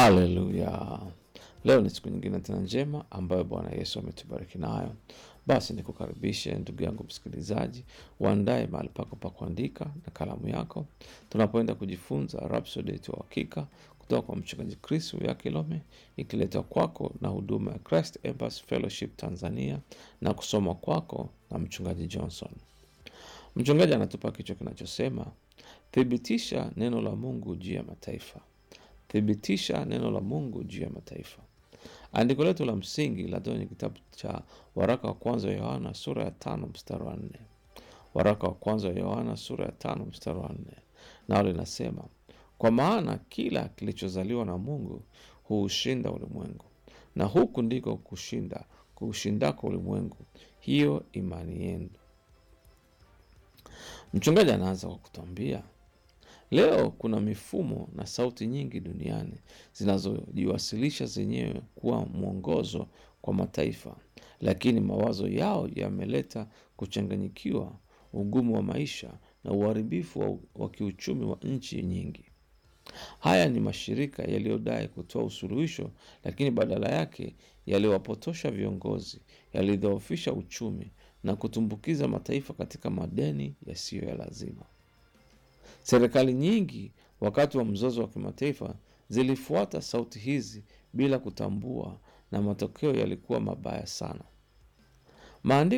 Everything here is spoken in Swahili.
Haleluya! Leo ni siku nyingine tena njema ambayo Bwana Yesu ametubariki nayo. Basi nikukaribishe ndugu yangu msikilizaji, uandae mahali pako pa kuandika na kalamu yako, tunapoenda kujifunza Rhapsody yetu ya Uhakika kutoka kwa mchungaji Chris ya Kilome, ikiletwa kwako na huduma ya Christ Embassy Fellowship Tanzania na kusoma kwako na mchungaji Johnson. Mchungaji anatupa kichwa kinachosema thibitisha neno la Mungu juu ya mataifa. Thibitisha neno la Mungu juu ya mataifa. Andiko letu la msingi la kwenye kitabu cha waraka wa kwanza wa Yohana sura ya tano mstari wa nne. Waraka wa kwanza wa Yohana sura ya tano mstari wa nne, nao linasema kwa maana kila kilichozaliwa na Mungu huushinda ulimwengu, na huku ndiko kushinda kuushindako ulimwengu, hiyo imani yenu. Mchungaji anaanza kwa kutuambia leo kuna mifumo na sauti nyingi duniani zinazojiwasilisha zenyewe kuwa mwongozo kwa mataifa, lakini mawazo yao yameleta kuchanganyikiwa, ugumu wa maisha na uharibifu wa, wa kiuchumi wa nchi nyingi. Haya ni mashirika yaliyodai kutoa usuluhisho, lakini badala yake yaliwapotosha viongozi, yalidhoofisha uchumi na kutumbukiza mataifa katika madeni yasiyo ya lazima. Serikali nyingi wakati wa mzozo wa kimataifa zilifuata sauti hizi bila kutambua, na matokeo yalikuwa mabaya sana. Maandiko